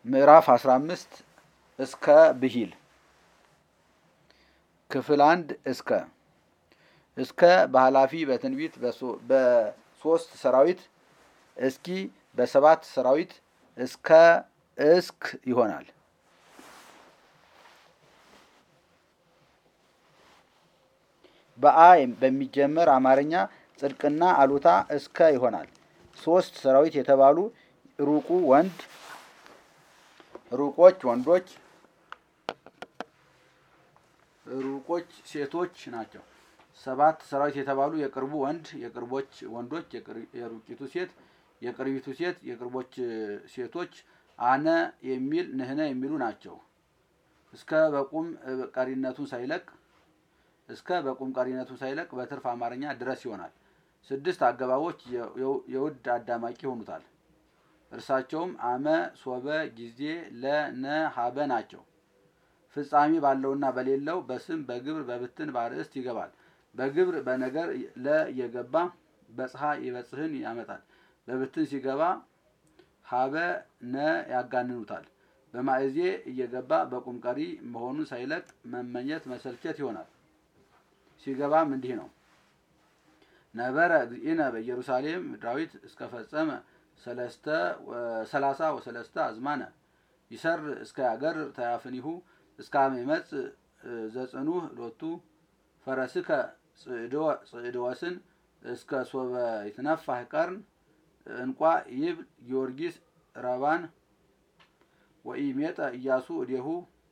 ምዕራፍ 15 እስከ ብሂል ክፍል አንድ እስከ እስከ በኃላፊ በትንቢት በሶስት ሰራዊት እስኪ በሰባት ሰራዊት እስከ እስክ ይሆናል። በአ በሚጀመር አማርኛ ጽድቅና አሉታ እስከ ይሆናል። ሶስት ሰራዊት የተባሉ ሩቁ ወንድ፣ ሩቆች ወንዶች፣ ሩቆች ሴቶች ናቸው። ሰባት ሰራዊት የተባሉ የቅርቡ ወንድ፣ የቅርቦች ወንዶች፣ የሩቂቱ ሴት፣ የቅርቢቱ ሴት፣ የቅርቦች ሴቶች፣ አነ የሚል ንህነ የሚሉ ናቸው። እስከ በቁም ቀሪነቱን ሳይለቅ እስከ በቁም ቀሪነቱን ሳይለቅ በትርፍ አማርኛ ድረስ ይሆናል። ስድስት አገባቦች የውድ አዳማቂ ይሆኑታል። እርሳቸውም አመ፣ ሶበ፣ ጊዜ፣ ለ፣ ነ፣ ሀበ ናቸው። ፍጻሜ ባለውና በሌለው በስም በግብር በብትን በአርእስት ይገባል። በግብር በነገር ለ እየገባ በጽሐ ይበጽህን ያመጣል። በብትን ሲገባ ሀበ ነ ያጋንኑታል። በማእዜ እየገባ በቁም ቀሪ መሆኑን ሳይለቅ መመኘት መሰልቸት ይሆናል። ሲገባም እንዲህ ነው። ነበረ እግዚእነ በኢየሩሳሌም ዳዊት እስከፈጸመ ሰላሳ ወሰለስተ አዝማነ ይሰር እስከ ያገር ተያፍኒሁ እስከ አመ ይመጽእ ዘጽኑህ ሎቱ ፈረስከ ጽዕድወስን እስከ ሶበ ይትነፋህ ቀርን እንቋ ይብል ጊዮርጊስ ረባን ወኢሜጠ ኢያሱ እዴሁ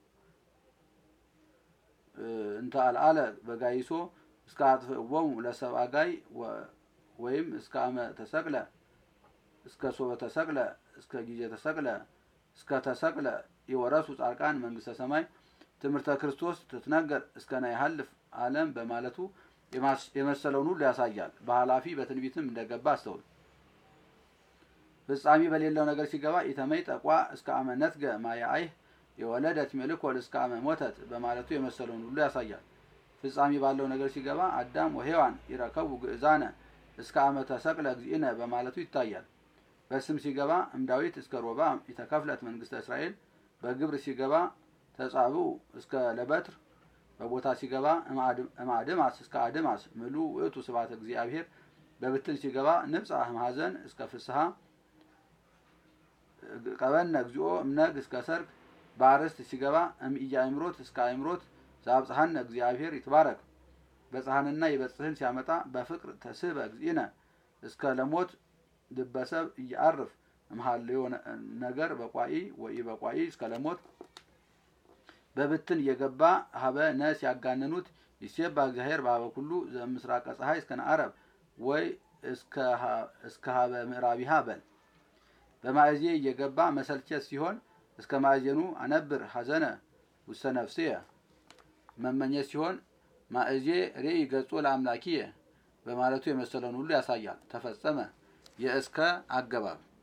እንተ አልአለ በጋይሶ እስከ አጥፍእዎሙ ለሰብአ ጋይ ወይም እስከ አመ ተሰቅለ እስከ ሶበ ተሰቅለ እስከ ጊዜ ተሰቅለ እስከ ተሰቅለ የወረሱ ጻድቃን መንግስተ ሰማይ ትምህርተ ክርስቶስ ትትነገር እስከ ናይሃልፍ ዓለም በማለቱ የመሰለውን ሁሉ ያሳያል። በኃላፊ በትንቢትም እንደገባ አስተውል። ፍጻሜ በሌለው ነገር ሲገባ ኢተመይ ጠቋ እስከ አመ ነትገ ማያአይህ የወለደት ሜልኮል እስከ አመ ሞተት በማለቱ የመሰለውን ሁሉ ያሳያል። ፍጻሜ ባለው ነገር ሲገባ አዳም ወሔዋን ይረከቡ ግእዛነ እስከ አመ ተሰቅለ እግዚእነ በማለቱ ይታያል። በስም ሲገባ እምዳዊት እስከ ሮብዓም የተከፍለት መንግስተ እስራኤል በግብር ሲገባ ተጻብኡ እስከ ለበትር በቦታ ሲገባ እምአድማስ እስከ አድማስ ምሉ ውእቱ ስብሐተ እግዚአብሔር በብትን ሲገባ ንብጻ እምሐዘን እስከ ፍስሐ ቀበነ እግዚኦ እምነግ እስከ ሰርግ በአርዕስት ሲገባ እምኢያእምሮት እስከ አእምሮት ዘአብጽሐነ እግዚአብሔር ይትባረክ በጽሐንና የበጽህን ሲያመጣ በፍቅር ተስህበ እግዚእነ እስከ ለሞት ልበሰብ እያአርፍ እምሃልዮ ነገር በቋኢ ወኢ በቋኢ እስከ ለሞት በብትን እየገባ ሀበ ነ ሲያጋንኑት ይሴባ እግዚአብሔር በሀበ ኩሉ ዘምስራቀ ፀሐይ እስከ ነዓረብ ወይ እስከ ሀበ ምዕራቢሃ በል በማእዜ እየገባ መሰልቸት ሲሆን እስከ ማእዜኑ አነብር ሐዘነ ውስተ ነፍስየ መመኘት ሲሆን ማእዜ ሬኢ ገጾ ለአምላኪየ በማለቱ የመሰለውን ሁሉ ያሳያል። ተፈጸመ የእስከ አገባብ